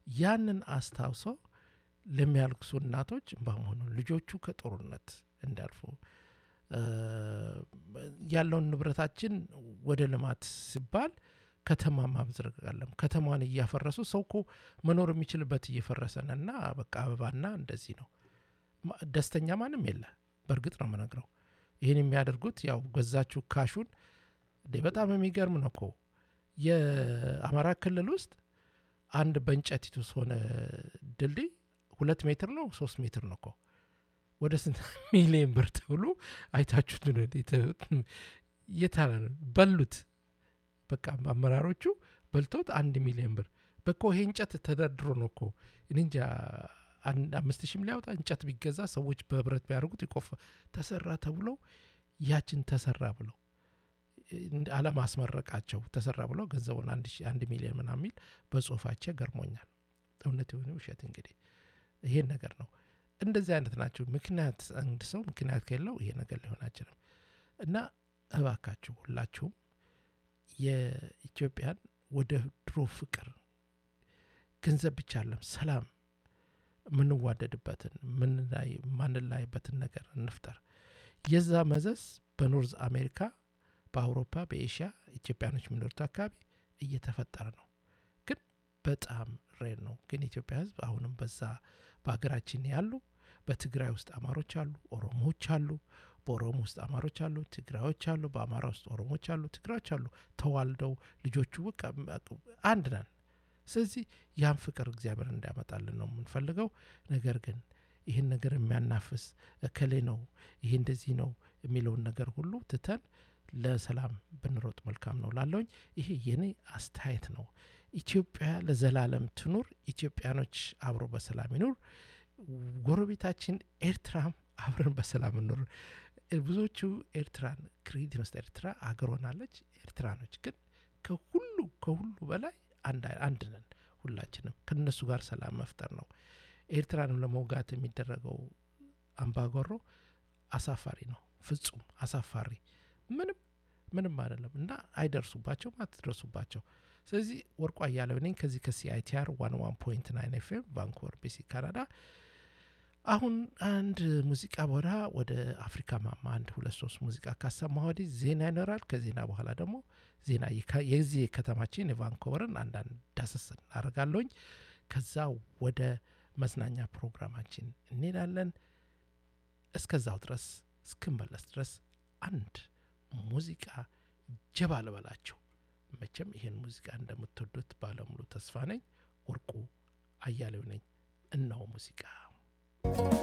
ያንን አስታውሰው ለሚያልቅሱ እናቶች በመሆኑ ልጆቹ ከጦርነት እንዲያልፉ ያለውን ንብረታችን ወደ ልማት ሲባል ከተማ ማብዝረግ አለም ከተማን እያፈረሱ ሰው እኮ መኖር የሚችልበት እየፈረሰ ነና በቃ አበባና እንደዚህ ነው። ደስተኛ ማንም የለ። በእርግጥ ነው የምነግረው። ይህን የሚያደርጉት ያው ገዛችሁ ካሹን። በጣም የሚገርም ነው እኮ የአማራ ክልል ውስጥ አንድ በእንጨት የተሆነ ድልድይ ሁለት ሜትር ነው ሶስት ሜትር ነው እኮ ወደ ስንት ሚሊዮን ብር ተብሎ አይታችሁት የታለ በሉት። በቃ አመራሮቹ በልቶት አንድ ሚሊዮን ብር በኮ ይሄ እንጨት ተደርድሮ ነው እኮ እንጃ አምስት ሺህም ሊያወጣ እንጨት ቢገዛ ሰዎች በህብረት ቢያደርጉት ይቆፋ ተሰራ ተብሎ ያችን ተሰራ ብለው አለማስመረቃቸው ተሰራ ብለው ገንዘቡን አንድ ሚሊዮን ምናምን የሚል በጽሁፋቸው ገርሞኛል። እውነት የሆነ ውሸት እንግዲህ ይሄን ነገር ነው። እንደዚህ አይነት ናቸው። ምክንያት አንድ ሰው ምክንያት ከሌለው ይሄ ነገር ሊሆን አይችልም። እና እባካችሁ ሁላችሁም የኢትዮጵያን ወደ ድሮ ፍቅር ገንዘብ ብቻ አለም ሰላም የምንዋደድበትን ማንላይበትን ነገር እንፍጠር። የዛ መዘዝ በኖርዝ አሜሪካ፣ በአውሮፓ፣ በኤሽያ ኢትዮጵያኖች የሚኖሩት አካባቢ እየተፈጠረ ነው። ግን በጣም ሬር ነው። ግን ኢትዮጵያ ሕዝብ አሁንም በዛ በሀገራችን ያሉ በትግራይ ውስጥ አማሮች አሉ፣ ኦሮሞዎች አሉ፣ በኦሮሞ ውስጥ አማሮች አሉ፣ ትግራዮች አሉ፣ በአማራ ውስጥ ኦሮሞች አሉ፣ ትግራዮች አሉ። ተዋልደው ልጆቹ በቃ አንድ ነን። ስለዚህ ያን ፍቅር እግዚአብሔር እንዲያመጣልን ነው የምንፈልገው። ነገር ግን ይህን ነገር የሚያናፍስ እከሌ ነው ይሄ እንደዚህ ነው የሚለውን ነገር ሁሉ ትተን ለሰላም ብንሮጥ መልካም ነው ላለውኝ ይሄ የኔ አስተያየት ነው። ኢትዮጵያ ለዘላለም ትኑር። ኢትዮጵያኖች አብሮ በሰላም ይኑር። ጎረቤታችን ኤርትራም አብረን በሰላም እንኑር። ብዙዎቹ ኤርትራን ክሬዲት መስጠት ኤርትራ አገር ሆናለች። ኤርትራኖች ግን ከሁሉ ከሁሉ በላይ አንድ ነን። ሁላችንም ከነሱ ጋር ሰላም መፍጠር ነው። ኤርትራንም ለመውጋት የሚደረገው አምባጓሮ አሳፋሪ ነው። ፍጹም አሳፋሪ ምንም ምንም አይደለም እና አይደርሱባቸውም፣ አትደርሱባቸው። ስለዚህ ወርቁ አያሌው ነኝ ከዚህ ከሲአይቲአር ዋን ዋን ፖይንት ናይን ኤፍኤም ቫንኩቨር ቢሲ ካናዳ። አሁን አንድ ሙዚቃ በኋላ ወደ አፍሪካ ማማ አንድ ሁለት ሶስት ሙዚቃ ካሰማ ወዲህ ዜና ይኖራል። ከዜና በኋላ ደግሞ ዜና የዚህ ከተማችን የቫንኮቨርን አንዳንድ ዳሰስ እናደርጋለሁኝ። ከዛ ወደ መዝናኛ ፕሮግራማችን እንሄዳለን። እስከዛው ድረስ እስክንመለስ ድረስ አንድ ሙዚቃ ጀባ ልበላችሁ። መቼም ይህን ሙዚቃ እንደምትወዱት ባለሙሉ ተስፋ ነኝ። ወርቁ አያሌው ነኝ። እነሆ ሙዚቃ